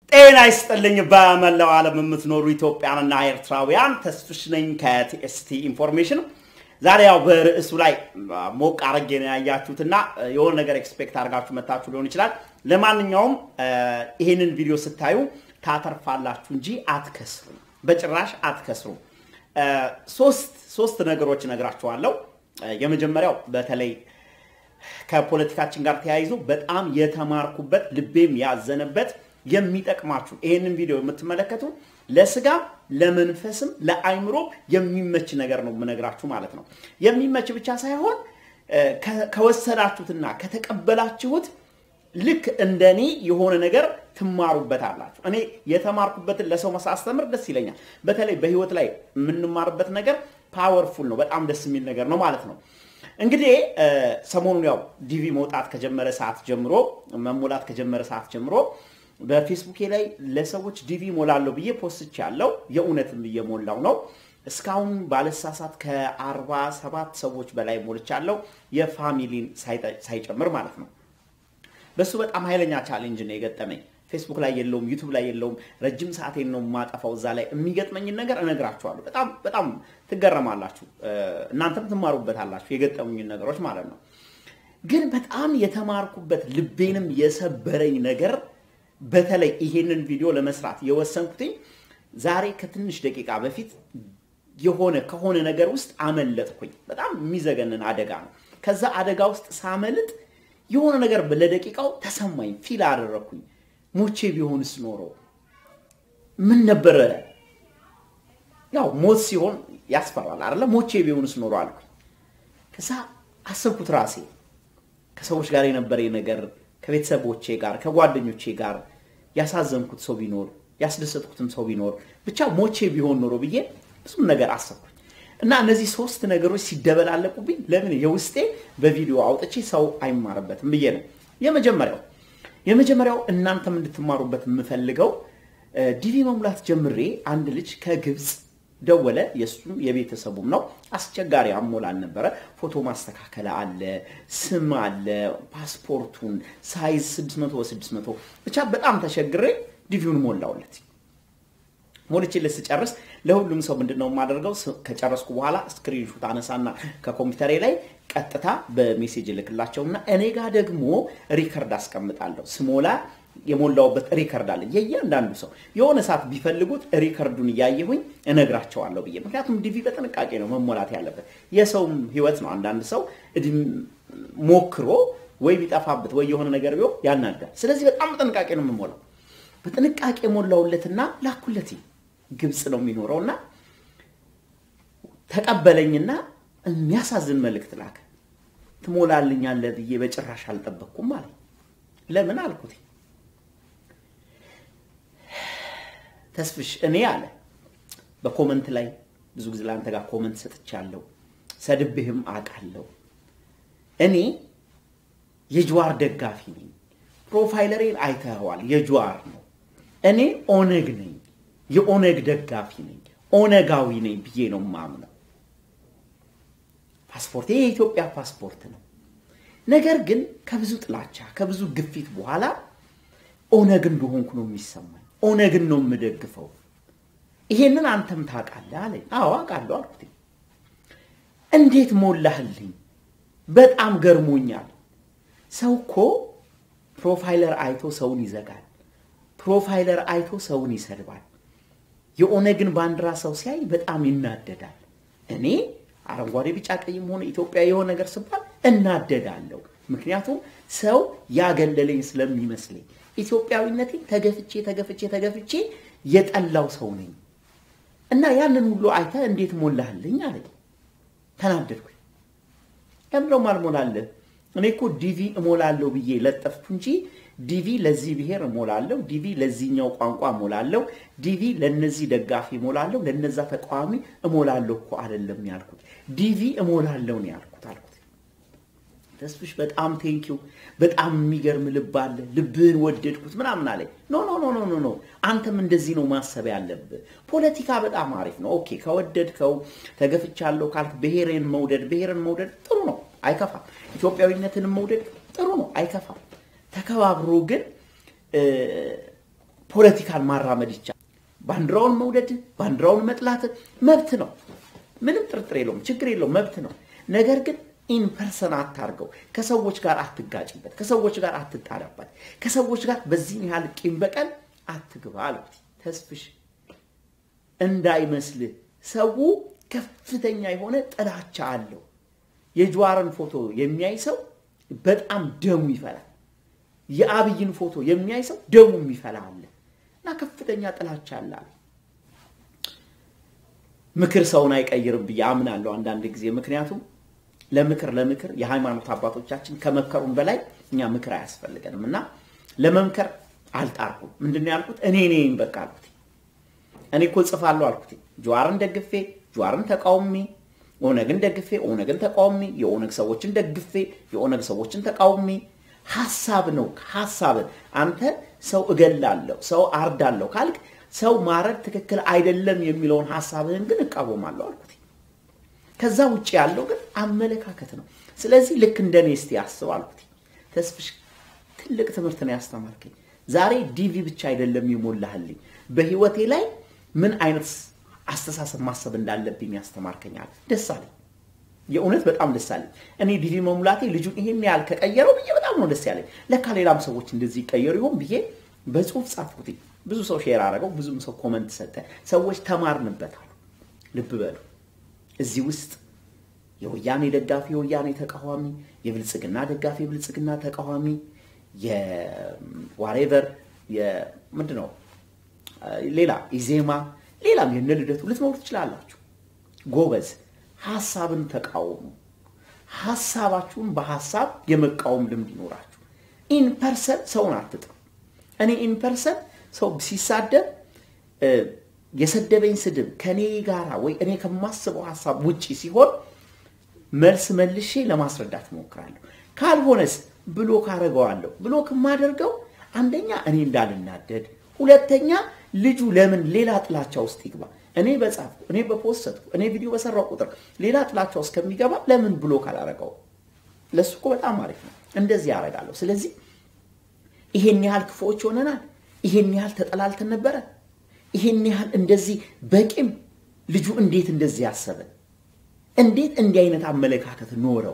ጤና ይስጥልኝ በመላው ዓለም የምትኖሩ ኢትዮጵያንና ኤርትራውያን፣ ተስፍሽ ነኝ ከቲኤስቲ ኢንፎርሜሽን። ዛሬ ያው በርዕሱ ላይ ሞቅ አረጌ ነው ያያችሁትና የሆነ ነገር ኤክስፔክት አድርጋችሁ መታችሁ ሊሆን ይችላል። ለማንኛውም ይህንን ቪዲዮ ስታዩ ታተርፋላችሁ እንጂ አትከስሩም፣ በጭራሽ አትከስሩም። ሶስት ሶስት ነገሮች እነግራችኋለሁ። የመጀመሪያው በተለይ ከፖለቲካችን ጋር ተያይዞ በጣም የተማርኩበት ልቤም ያዘነበት የሚጠቅማችሁ ይሄንን ቪዲዮ የምትመለከቱ ለስጋ ለመንፈስም ለአይምሮ የሚመች ነገር ነው የምነግራችሁ ማለት ነው። የሚመች ብቻ ሳይሆን ከወሰዳችሁትና ከተቀበላችሁት ልክ እንደኔ የሆነ ነገር ትማሩበታላችሁ። እኔ የተማርኩበትን ለሰው ማሳስተምር ደስ ይለኛል። በተለይ በህይወት ላይ የምንማርበት ነገር ፓወርፉል ነው፣ በጣም ደስ የሚል ነገር ነው ማለት ነው። እንግዲህ ሰሞኑን ያው ዲቪ መውጣት ከጀመረ ሰዓት ጀምሮ መሞላት ከጀመረ ሰዓት ጀምሮ በፌስቡኬ ላይ ለሰዎች ዲቪ ሞላለሁ ብዬ ፖስች ያለው የእውነትም እየሞላው ነው። እስካሁን ባለሳሳት ከአርባ ሰባት ሰዎች በላይ ሞልቻለሁ የፋሚሊን ሳይጨምር ማለት ነው። በሱ በጣም ኃይለኛ ቻሌንጅ ነው የገጠመኝ። ፌስቡክ ላይ የለውም፣ ዩቱብ ላይ የለውም። ረጅም ሰዓቴን ነው የማጠፋው እዛ ላይ። የሚገጥመኝን ነገር እነግራችኋለሁ። በጣም በጣም ትገረማላችሁ፣ እናንተም ትማሩበታላችሁ የገጠሙኝን ነገሮች ማለት ነው። ግን በጣም የተማርኩበት ልቤንም የሰበረኝ ነገር በተለይ ይሄንን ቪዲዮ ለመስራት የወሰንኩትኝ ዛሬ ከትንሽ ደቂቃ በፊት የሆነ ከሆነ ነገር ውስጥ አመለጥኩኝ። በጣም የሚዘገንን አደጋ ነው። ከዛ አደጋ ውስጥ ሳመልጥ የሆነ ነገር ለደቂቃው ተሰማኝ፣ ፊል አደረግኩኝ። ሞቼ ቢሆንስ ኖሮ ምን ነበረ? ያው ሞት ሲሆን ያስፈራል አይደለ? ሞቼ ቢሆንስ ኖሮ አልኩኝ። ከዛ አሰብኩት ራሴ ከሰዎች ጋር የነበረኝ ነገር ከቤተሰቦቼ ጋር ከጓደኞቼ ጋር ያሳዘንኩት ሰው ቢኖር ያስደሰጥኩትም ሰው ቢኖር ብቻ ሞቼ ቢሆን ኖሮ ብዬ ብዙም ነገር አሰብኩኝ እና እነዚህ ሶስት ነገሮች ሲደበላለቁብኝ ለምን የውስጤ በቪዲዮ አውጥቼ ሰው አይማርበትም ብዬ ነው። የመጀመሪያው የመጀመሪያው እናንተም እንድትማሩበት የምፈልገው ዲቪ መሙላት ጀምሬ አንድ ልጅ ከግብፅ ደወለ። የእሱም የቤተሰቡም ነው። አስቸጋሪ አሞላል ነበረ። ፎቶ ማስተካከል አለ፣ ስም አለ፣ ፓስፖርቱን ሳይዝ 600 በ600 ብቻ በጣም ተቸግሬ ዲቪውን ሞላውለት። ሞልቼለት ስጨርስ ለሁሉም ሰው ምንድን ነው የማደርገው? ከጨረስኩ በኋላ ስክሪንሹት አነሳና ከኮምፒውተሬ ላይ ቀጥታ በሜሴጅ እልክላቸውና እኔ ጋር ደግሞ ሪከርድ አስቀምጣለሁ ስሞላ የሞላውበት ሪከርድ አለ። የእያንዳንዱ ሰው የሆነ ሰዓት ቢፈልጉት ሪከርዱን እያየሁኝ እነግራቸዋለሁ ብዬ ምክንያቱም ዲቪ በጥንቃቄ ነው መሞላት ያለበት። የሰውም ህይወት ነው። አንዳንድ ሰው ሞክሮ ወይ ቢጠፋበት ወይ የሆነ ነገር ቢሆን ያናዳል። ስለዚህ በጣም በጥንቃቄ ነው የምሞላው። በጥንቃቄ ሞላውለትና ላኩለት። ግብፅ ነው የሚኖረውና ተቀበለኝና የሚያሳዝን መልእክት ላከ። ትሞላልኛለህ ብዬ በጭራሽ አልጠበቅኩም አለኝ። ለምን አልኩት። ተስፍሽ እኔ አለ በኮመንት ላይ ብዙ ጊዜ ለአንተ ጋር ኮመንት ሰጥቻለሁ፣ ሰድብህም አውቃለሁ። እኔ የጅዋር ደጋፊ ነኝ። ፕሮፋይለሬን አይተኸዋል፣ የጅዋር ነው። እኔ ኦነግ ነኝ፣ የኦነግ ደጋፊ ነኝ፣ ኦነጋዊ ነኝ ብዬ ነው ማምነው። ፓስፖርት ይሄ የኢትዮጵያ ፓስፖርት ነው። ነገር ግን ከብዙ ጥላቻ ከብዙ ግፊት በኋላ ኦነግ እንደሆንኩ ነው የሚሰማኝ። ኦነግን ነው የምደግፈው። ይሄንን አንተም ታውቃለህ አለኝ። አዎ አውቃለሁ አልኩት። እንዴት ሞላህልኝ? በጣም ገርሞኛል። ሰው እኮ ፕሮፋይለር አይቶ ሰውን ይዘጋል። ፕሮፋይለር አይቶ ሰውን ይሰድባል። የኦነግን ባንዲራ ሰው ሲያይ በጣም ይናደዳል። እኔ አረንጓዴ፣ ቢጫ፣ ቀይም ሆነ ኢትዮጵያ የሆነ ነገር ስባል እናደዳለሁ። ምክንያቱም ሰው ያገለለኝ ስለሚመስለኝ ኢትዮጵያዊነቴን ተገፍቼ ተገፍቼ ተገፍቼ የጠላው ሰው ነኝ እና ያንን ሁሉ አይተህ እንዴት ሞላህልኝ አለኝ። ተናደድኩኝ። ለምንድነው ማልሞላለህ? እኔ እኮ ዲቪ እሞላለሁ ብዬ ለጠፍኩ እንጂ ዲቪ ለዚህ ብሔር እሞላለሁ፣ ዲቪ ለዚህኛው ቋንቋ እሞላለሁ፣ ዲቪ ለነዚህ ደጋፊ እሞላለሁ፣ ለነዛ ተቃዋሚ እሞላለሁ እኮ አይደለም ያልኩት። ዲቪ እሞላለሁ ነው ያልኩት አልኩት። ተስፍሽ በጣም ቴንኪው፣ በጣም የሚገርም ልብ አለ፣ ልብህን ወደድኩት ምናምን አለኝ። ኖ ኖ ኖ ኖ ኖ፣ አንተም እንደዚህ ነው ማሰብ ያለብህ። ፖለቲካ በጣም አሪፍ ነው። ኦኬ ከወደድከው ተገፍቻለሁ ካልክ ብሔርን መውደድ ብሔርን መውደድ ጥሩ ነው፣ አይከፋም። ኢትዮጵያዊነትን መውደድ ጥሩ ነው፣ አይከፋም። ተከባብሮ ግን ፖለቲካን ማራመድ ይቻላል። ባንዲራውን መውደድ፣ ባንዲራውን መጥላት መብት ነው። ምንም ጥርጥር የለውም፣ ችግር የለውም፣ መብት ነው። ነገር ግን ኢንፐርሰን አታርገው። ከሰዎች ጋር አትጋጭበት፣ ከሰዎች ጋር አትጣላበት፣ ከሰዎች ጋር በዚህን ያህል ቂም በቀል አትግባ አልኩት። ተስፍሽ እንዳይመስልህ ሰው ከፍተኛ የሆነ ጥላቻ አለው። የጀዋርን ፎቶ የሚያይ ሰው በጣም ደሙ ይፈላል። የአብይን ፎቶ የሚያይ ሰው ደሙ የሚፈላ አለ እና ከፍተኛ ጥላቻ አለ። ምክር ሰውን አይቀይርም ብዬ አምናለሁ አንዳንድ ጊዜ። ምክንያቱም ለምክር ለምክር የሃይማኖት አባቶቻችን ከመከሩን በላይ እኛ ምክር አያስፈልገንም እና ለመምከር አልጣርኩም። ምንድን ነው ያልኩት? እኔ እኔ በቃ አልኩት። እኔ እኮ ጽፋለሁ አልኩት። ጀዋርን ደግፌ ጀዋርን ተቃውሜ ኦነግን ደግፌ ኦነግን ተቃውሜ የኦነግ ሰዎችን ደግፌ የኦነግ ሰዎችን ተቃውሜ ሀሳብ ነው ሀሳብን አንተ ሰው እገላለሁ ሰው አርዳለሁ ካልክ ሰው ማረድ ትክክል አይደለም የሚለውን ሀሳብህን ግን እቃወማለሁ አልኩት። ከዛ ውጭ ያለው ግን አመለካከት ነው። ስለዚህ ልክ እንደ እኔ እስቲ አስብ አልኩት። ተስፍሽ ትልቅ ትምህርት ነው ያስተማርከኝ። ዛሬ ዲቪ ብቻ አይደለም የሞላህልኝ፣ በህይወቴ ላይ ምን አይነት አስተሳሰብ ማሰብ እንዳለብኝ ያስተማርከኛል። ደስ አለኝ። የእውነት በጣም ደስ አለኝ። እኔ ዲቪ መሙላቴ ልጁን ይሄን ያህል ከቀየረው ብዬ በጣም ነው ደስ ያለኝ። ለካ ሌላም ሰዎች እንደዚህ ይቀየሩ ይሆን ብዬ በጽሁፍ ጻፍኩት። ብዙ ሰው ሼር አደረገው፣ ብዙም ሰው ኮመንት ሰጠ። ሰዎች ተማርንበታል። ልብ በሉ እዚህ ውስጥ የወያኔ ደጋፊ የወያኔ ተቃዋሚ፣ የብልጽግና ደጋፊ የብልጽግና ተቃዋሚ፣ የዋሬቨር ምንድን ነው ሌላ ኢዜማ፣ ሌላም የነ ልደቱ ልትኖሩ ትችላላችሁ። ጎበዝ ሀሳብን ተቃወሙ። ሀሳባችሁን በሀሳብ የመቃወም ልምድ ይኖራችሁ። ኢንፐርሰን ሰውን አትጥሩ። እኔ ኢንፐርሰን ሰው ሲሳደብ የሰደበኝ ስድብ ከኔ ጋራ ወይ እኔ ከማስበው ሀሳብ ውጪ ሲሆን መልስ መልሼ ለማስረዳት እሞክራለሁ። ካልሆነስ ብሎክ አደርገዋለሁ። ብሎክ የማደርገው አንደኛ እኔ እንዳልናደድ፣ ሁለተኛ ልጁ ለምን ሌላ ጥላቻ ውስጥ ይግባ። እኔ በጻፍኩ እኔ በፖስትኩ እኔ ቪዲዮ በሰራው ቁጥር ሌላ ጥላቻ ውስጥ ከሚገባ ለምን ብሎክ አላረገው? ለሱ እኮ በጣም አሪፍ ነው። እንደዚህ ያደርጋለሁ። ስለዚህ ይሄን ያህል ክፉዎች ሆነናል። ይሄን ያህል ተጠላልተን ነበረ። ይሄን ያህል እንደዚህ በቂም ልጁ እንዴት እንደዚህ ያሰበ እንዴት እንዲህ አይነት አመለካከት ኖረው?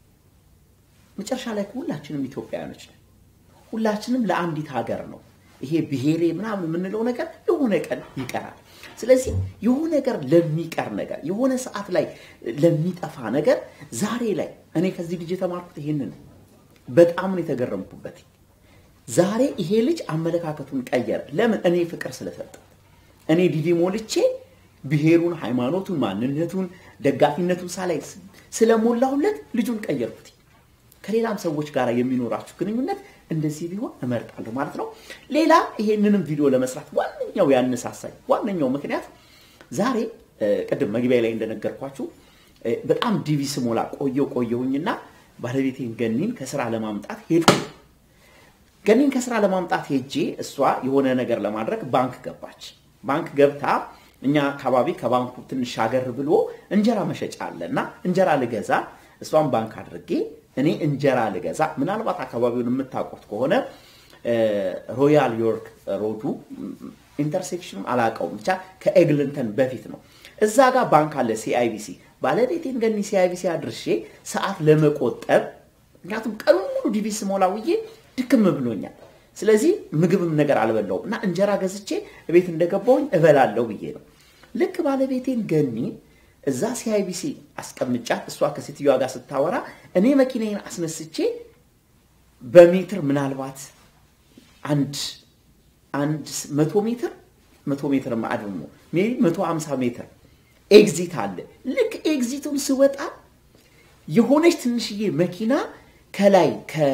መጨረሻ ላይ ሁላችንም ኢትዮጵያውያኖች ነን። ሁላችንም ለአንዲት ሀገር ነው። ይሄ ብሔሬ ምናምን የምንለው ነገር የሆነ ቀን ይቀራል። ስለዚህ የሆነ ነገር ለሚቀር ነገር የሆነ ሰዓት ላይ ለሚጠፋ ነገር ዛሬ ላይ እኔ ከዚህ ልጅ የተማርኩት ይሄንን ነው። በጣም ነው የተገረምኩበት። ዛሬ ይሄ ልጅ አመለካከቱን ቀየረ። ለምን? እኔ ፍቅር ስለሰጠው እኔ ዲቪ ሞልቼ ብሔሩን፣ ሃይማኖቱን፣ ማንነቱን፣ ደጋፊነቱን ሳላይ ስለሞላሁለት ልጁን ቀየርኩት። ከሌላም ሰዎች ጋር የሚኖራችሁ ግንኙነት እንደዚህ ቢሆን እመርጣለሁ ማለት ነው። ሌላ ይሄንንም ቪዲዮ ለመስራት ዋነኛው ያነሳሳኝ ዋነኛው ምክንያት ዛሬ ቅድም መግቢያ ላይ እንደነገርኳችሁ በጣም ዲቪ ስሞላ ቆየው ቆየሁኝና ባለቤቴን ገኒን ከስራ ለማምጣት ሄድኩ። ገኒን ከስራ ለማምጣት ሄጄ እሷ የሆነ ነገር ለማድረግ ባንክ ገባች። ባንክ ገብታ እኛ አካባቢ ከባንኩ ትንሽ ሻገር ብሎ እንጀራ መሸጫ አለ እና እንጀራ ልገዛ እሷን ባንክ አድርጌ እኔ እንጀራ ልገዛ ምናልባት አካባቢውን የምታውቁት ከሆነ ሮያል ዮርክ ሮዱ ኢንተርሴክሽኑን አላውቀውም፣ ብቻ ከኤግልንተን በፊት ነው። እዛ ጋር ባንክ አለ ሲአይቢሲ። ባለቤቴን ገኒ ሲአይቢሲ አድርሼ ሰዓት ለመቆጠብ ምክንያቱም ቀኑን ሙሉ ዲቪ ስሞላ ውዬ ድክም ብሎኛል። ስለዚህ ምግብም ነገር አልበላውም እና እንጀራ ገዝቼ ቤት እንደገባሁኝ እበላለሁ ብዬ ነው። ልክ ባለቤቴን ገኒ እዛ ሲአይቢሲ አስቀምጫት እሷ ከሴትዮዋ ጋር ስታወራ እኔ መኪናዬን አስነስቼ በሜትር ምናልባት አንድ አንድ መቶ ሜትር መቶ ሜትር ማዕድን ነው ሜይ መቶ ሀምሳ ሜትር ኤግዚት አለ። ልክ ኤግዚቱን ስወጣ የሆነች ትንሽዬ መኪና ከላይ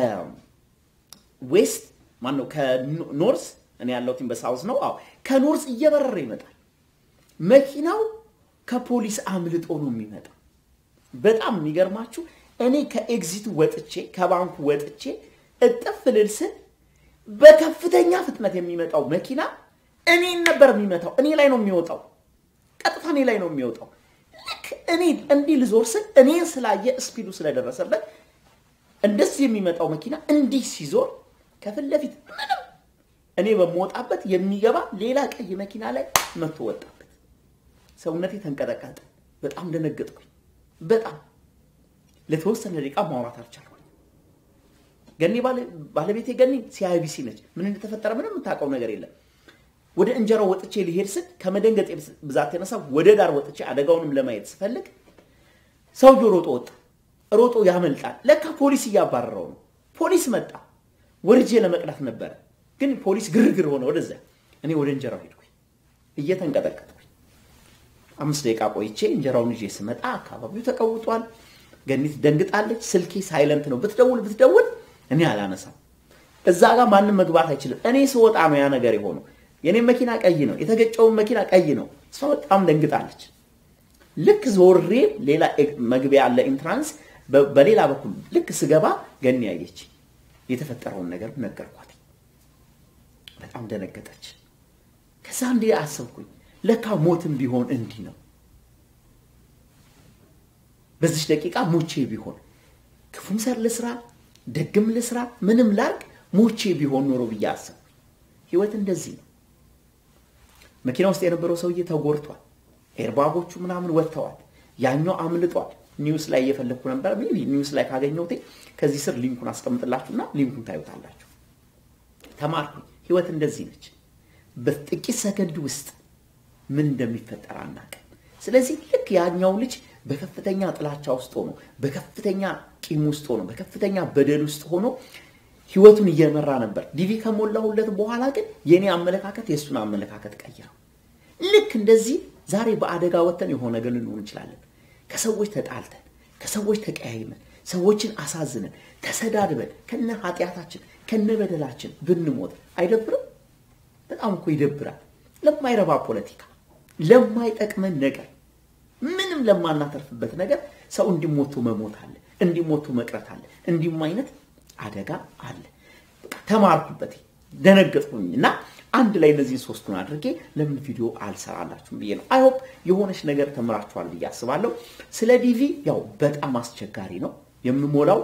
ከዌስት ማነው ከኖርስ እኔ ያለሁት በሳውዝ ነው። አዎ ከኖርስ እየበረረ ይመጣል መኪናው ከፖሊስ አምልጦ ነው የሚመጣው። በጣም የሚገርማችሁ እኔ ከኤግዚቱ ወጥቼ ከባንኩ ወጥቼ እጥፍ ልል ስል በከፍተኛ ፍጥነት የሚመጣው መኪና እኔን ነበር የሚመታው። እኔ ላይ ነው የሚወጣው፣ ቀጥታ እኔ ላይ ነው የሚወጣው። ልክ እኔ እንዲህ ልዞር ስል እኔን ስላየ ስፒዱ ስለደረሰበት እንደዚህ የሚመጣው መኪና እንዲህ ሲዞር ከፊት ለፊት ምንም እኔ በምወጣበት የሚገባ ሌላ ቀይ መኪና ላይ መጥቶ ወጣበት። ሰውነቴ ተንቀጠቀጠ። በጣም ደነገጥኩኝ። በጣም ለተወሰነ ደቂቃ ማውራት አልቻልኩም። ገኒ ባለቤቴ ገኒ ሲአይቢሲ ነች። ምን እንደተፈጠረ ምንም የምታውቀው ነገር የለም። ወደ እንጀራው ወጥቼ ሊሄድ ስል ከመደንገጥ ብዛት የተነሳ ወደ ዳር ወጥቼ አደጋውንም ለማየት ስፈልግ ሰውየው ሮጦ ወጣ። ሮጦ ያመልጣል። ለካ ፖሊስ እያባረረው ነው። ፖሊስ መጣ። ወርጄ ለመቅዳት ነበረ፣ ግን ፖሊስ ግርግር ሆነ ወደዚያ። እኔ ወደ እንጀራው ሄድኩኝ እየተንቀጠቀጥኩኝ። አምስት ደቂቃ ቆይቼ እንጀራውን ይዤ ስመጣ አካባቢው ተቀውጧል። ገኒት ደንግጣለች። ስልኬ ሳይለንት ነው። ብትደውል ብትደውል እኔ አላነሳም። እዛ ጋር ማንም መግባት አይችልም። እኔ ስወጣ ነው ያ ነገር የሆነው። የኔ መኪና ቀይ ነው፣ የተገጨውን መኪና ቀይ ነው። እሷ በጣም ደንግጣለች። ልክ ዞሬ ሌላ መግቢያ ያለ ኢንትራንስ በሌላ በኩል ልክ ስገባ ገኒ ያየች። የተፈጠረውን ነገር ነገርኳት። በጣም ደነገጠች። ከዛ እንዲህ አሰብኩኝ፣ ለካ ሞትም ቢሆን እንዲህ ነው። በዚች ደቂቃ ሞቼ ቢሆን ክፉም ሰር ልስራ ደግም ልስራ ምንም ላርግ ሞቼ ቢሆን ኖሮ ብዬ አሰብኩኝ። ህይወት እንደዚህ ነው። መኪና ውስጥ የነበረው ሰውዬ ተጎድቷል። ኤርባጎቹ ምናምን ወጥተዋል። ያኛው አምልጧል። ኒውስ ላይ እየፈለግኩ ነበር። ሜይ ቢ ኒውስ ላይ ካገኘሁት ከዚህ ስር ሊንኩን አስቀምጥላችሁና ሊንኩን ታዩታላችሁ። ተማርኩኝ። ህይወት እንደዚህ ነች። በጥቂት ሰከንድ ውስጥ ምን እንደሚፈጠር አናውቅም። ስለዚህ ልክ ያኛው ልጅ በከፍተኛ ጥላቻ ውስጥ ሆኖ በከፍተኛ ቂም ውስጥ ሆኖ በከፍተኛ በደል ውስጥ ሆኖ ህይወቱን እየመራ ነበር። ዲቪ ከሞላሁለት በኋላ ግን የእኔ አመለካከት የእሱን አመለካከት ቀየረው። ልክ እንደዚህ ዛሬ በአደጋ ወጥተን የሆነ ነገር ልንሆን እንችላለን። ከሰዎች ተጣልተን፣ ከሰዎች ተቀያይመን፣ ሰዎችን አሳዝነን፣ ተሰዳድበን ከነ ኃጢአታችን ከነ በደላችን ብንሞት አይደብርም? በጣም እኮ ይደብራል። ለማይረባ ፖለቲካ፣ ለማይጠቅመን ነገር፣ ምንም ለማናተርፍበት ነገር ሰው እንዲሞቱ መሞት አለ፣ እንዲሞቱ መቅረት አለ። እንዲሁም አይነት አደጋ አለ። ተማርኩበት፣ ደነገጥኩኝ እና አንድ ላይ እነዚህን ሶስቱን አድርጌ ለምን ቪዲዮ አልሰራላችሁም ብዬ ነው። አይሆፕ የሆነች ነገር ተምራችኋል ብዬ አስባለሁ። ስለ ዲቪ ያው በጣም አስቸጋሪ ነው የምሞላው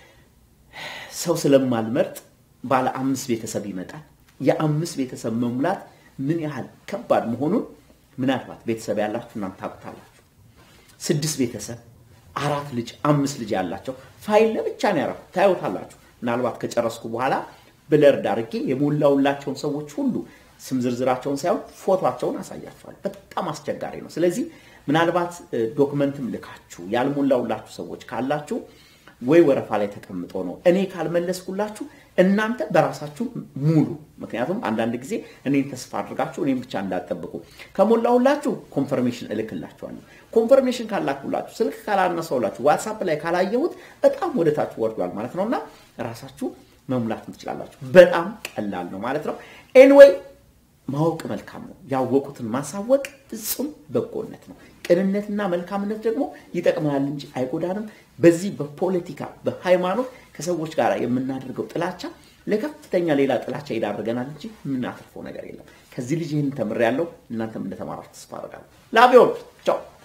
ሰው ስለማልመርጥ ባለ አምስት ቤተሰብ ይመጣል። የአምስት ቤተሰብ መሙላት ምን ያህል ከባድ መሆኑን ምናልባት ቤተሰብ ያላችሁ እናንተ ታውቁታላችሁ። ስድስት ቤተሰብ አራት ልጅ አምስት ልጅ ያላቸው ፋይል ለብቻ ነው ያረኩት። ታዩታላችሁ። ምናልባት ከጨረስኩ በኋላ ብለርድ አድርጌ የሞላውላቸውን ሰዎች ሁሉ ስም ዝርዝራቸውን ሳይሆን ፎቶቸውን አሳያቸዋል። በጣም አስቸጋሪ ነው። ስለዚህ ምናልባት ዶክመንትም ልካችሁ ያልሞላውላችሁ ሰዎች ካላችሁ ወይ ወረፋ ላይ ተቀምጦ ነው እኔ ካልመለስኩላችሁ እናንተ በራሳችሁ ሙሉ። ምክንያቱም አንዳንድ ጊዜ እኔን ተስፋ አድርጋችሁ እኔም ብቻ እንዳጠብቁ ከሞላሁላችሁ ኮንፈርሜሽን እልክላችኋለሁ። ኮንፈርሜሽን ካላኩላችሁ ስልክ ካላነሳውላችሁ ዋትሳፕ ላይ ካላየሁት በጣም ወደታችሁ ወርዷል ማለት ነው እና ራሳችሁ መሙላት ትችላላችሁ። በጣም ቀላል ነው ማለት ነው። ኤንዌይ ማወቅ መልካም ነው። ያወቁትን ማሳወቅ ፍጹም በጎነት ነው። ቅንነትና መልካምነት ደግሞ ይጠቅመናል እንጂ አይጎዳንም። በዚህ በፖለቲካ በሃይማኖት ከሰዎች ጋር የምናደርገው ጥላቻ ለከፍተኛ ሌላ ጥላቻ ይዳርገናል እንጂ የምናተርፈው ነገር የለም። ከዚህ ልጅ ይህን ተምሬያለሁ። እናንተም እንደተማራችሁ ተስፋ አደርጋለሁ። ላቪዮን ቻው